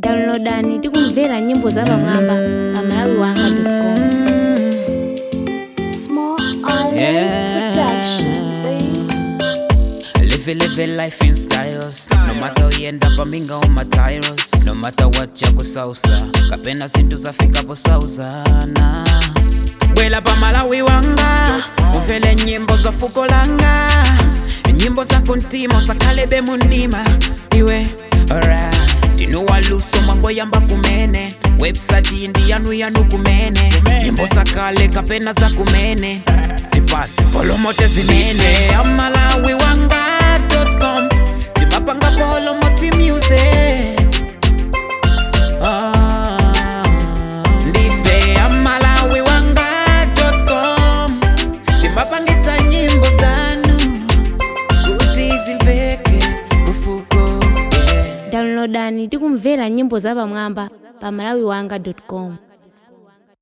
downloadani ndi kumvera nyimbo zapamwamba pa malawi wanga com Small Island Yeah. Production, babe. Live it, live it life in styles No matter uyenda paminga uma tyros No matter what chakusausa kapena zinthu zafikapo sauzana bwela pa malawi wanga uvele nyimbo za fuko langa nyimbo za kuntima usakhalebe mundima iwe alright ndinuwaluso mwangoyamba kumene website indi yanu yanu kumene nyimbo zakale kapena za kumene tipasi polomote zimene amalawi wanga.com timapanga polomoti music Ah, ndife amalawi wanga.com timapangitsa nyimbo zanu kuti zimveke kufuko yeah. downloadani ndi kumvera nyimbo zapamwamba pa malawi wanga com